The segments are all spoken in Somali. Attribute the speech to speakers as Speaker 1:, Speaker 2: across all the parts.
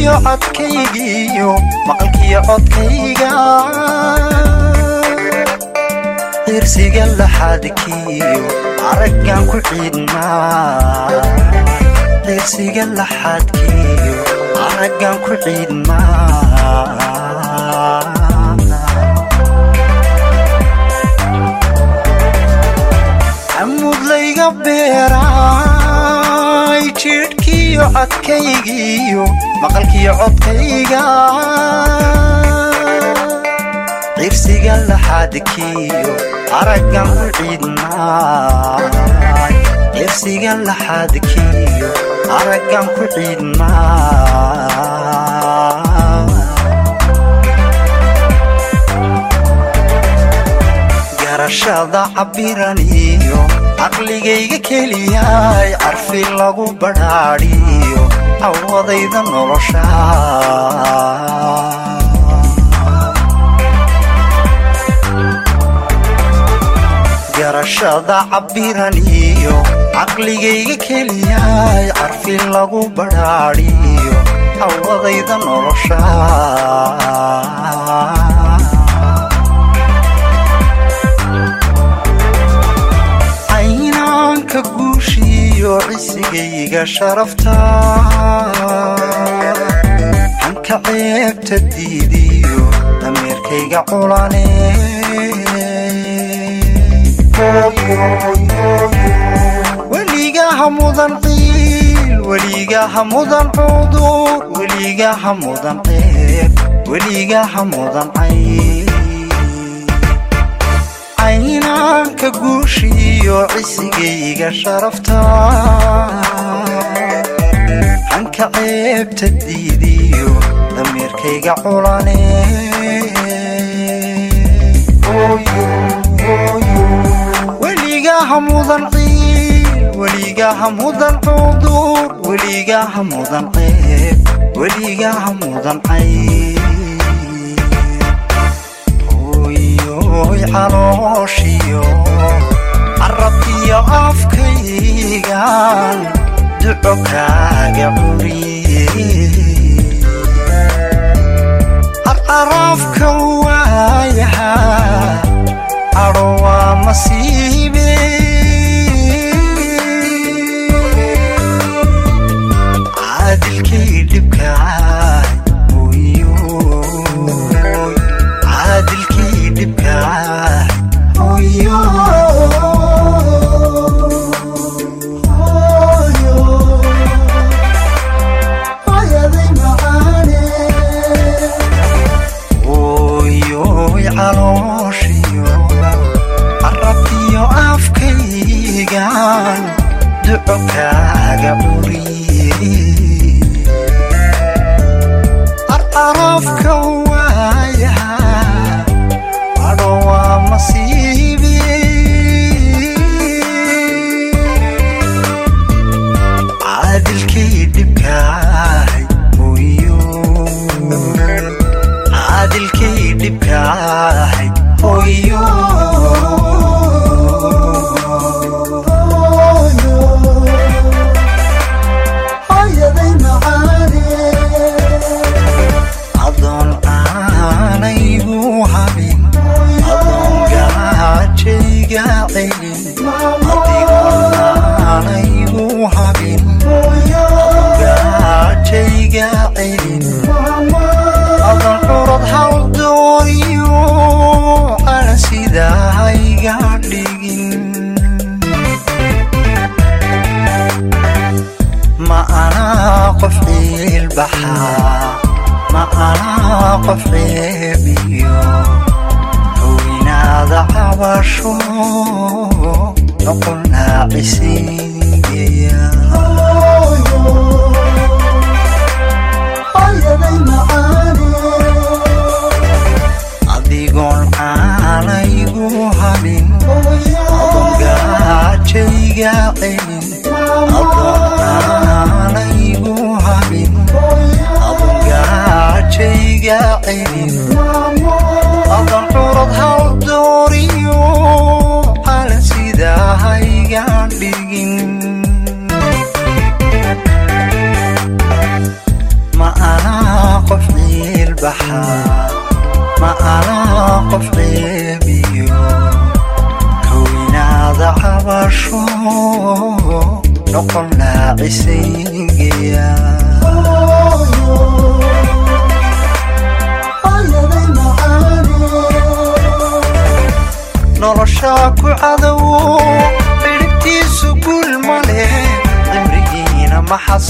Speaker 1: cirkiyo codkaygiyo maqalkiyo codkayga cirsiga laxadkiyo araggan ku ciidmaa cirsiga laxadkiyo araggan ku ciidmaa camudlayga beeraay jidhkiyo codkaygiyo maqalkiyo codkayga cirsiga laxadkiyo araggan ku ciidmaay cirsiga laxadkiyo araggan ku ciidmaa garashada cabbiran iyo caqligayga keliyaay carfi lagu badhaadhiyo awadayda nolosha garashada cabbiran iyo caqligayga keliyaay carfi lagu badhaadhiyo awadayda nolosha caynaanka guushiyo cisigayga sharafta hanka ceebta diidiyo dameerkayga culane weligaha mudan ciil weligaha mudan cudur weligaha mudan ceeb weligaha mudan cayb caynaanka guushiyo cisigayga sharafta hanka ceebta diidiyo dameerkayga culane weligaha mudan ciil weligaha mudan cudur weligaha mudan ceeb weligaha mudan cayb oy calooshiyo carabkiyo afkaygan duco kaaga curiye carcaraafka waayaha cadho waa masiibe caadilkay dhibkaay caadilkii dhibkaay hoyo oyoy calooshiyo carabkiyo afkaygan duco kaaga curiye carcaraafka waayaha cadho waa masiibi caadilkay dhibkaay hoyo caadilkay dhibkaay hoyo adoon aanaygu habin adoon gaajayga celin adigoon aanaygu habin adoon gaajayga celin adoon curad hawl dooriyo ana sidahayga dhigin ma anaa qof ciilbaxaa ma anaa qof ceebiyo howinaada cabasho noqonnaa cisingeya adigoon aanaygu habin adoon gaajayga celin adoon aanaygu habin adoon gaajayga celin adoon curad hawl dooriyo calan sidahayga dhigin ma anaa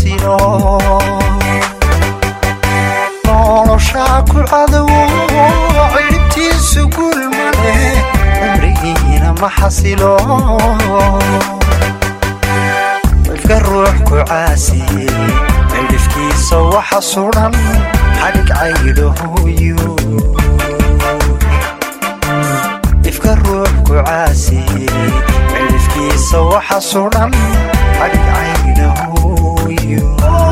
Speaker 1: xasilo noloshaa ku cadowo ciribtiisu gul male cimrigiina ma xasilo ifka ruux ku caasiye cidhifkiisa waxa sudan xadhig caydhahoyo ifka ruux ku caasiye cidhifkiisa waxa sudan xadhig caydhahoyo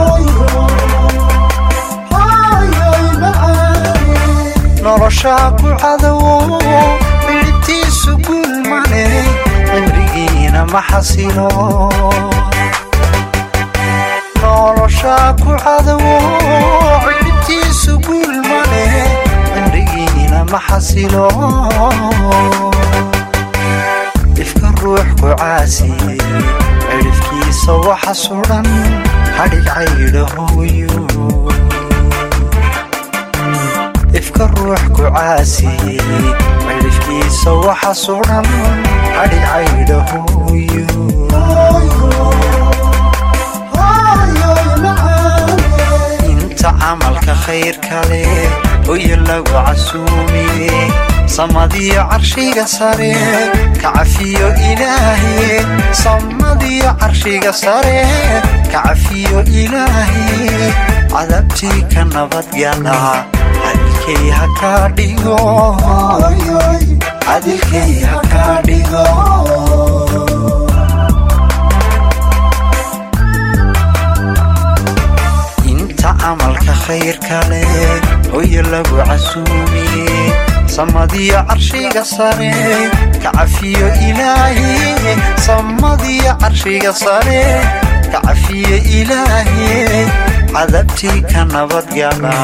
Speaker 1: noloshaa ku cadowo cidhibtiisu gul male cimrigiina ma xasilo noloshaa ku cadowo cidhibtiisu gul male cimrigiina ma xasilo ifka ruux ku caasiye cidhifkiisa waxa sudan xadhig caydhahoyo ifka ruux ku caasiye cidhifkiisa waxa sudan xadhig caydhahoyo inta camalka khayrka leh hoyo lagu casuumiye samadiyo carshiga sare ka cafiyo ilaahe samadiyo carshiga sare ka cafiyo ilaahe cadabtii ka nabadgala cadilkay ha kaa dhigo cadilkay ha kaa dhigo inta camalka khayrka leh hoyo lagu casuumiye samadiyo carshiga sare ka cafiyo ilaahe samadiyo carshiga sare ka cafiyo ilaahe cadabtii ka nabadgala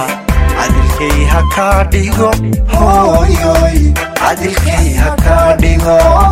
Speaker 1: cadilkay ha kaa dhigo hooyoy cadilkay ha kaa dhigo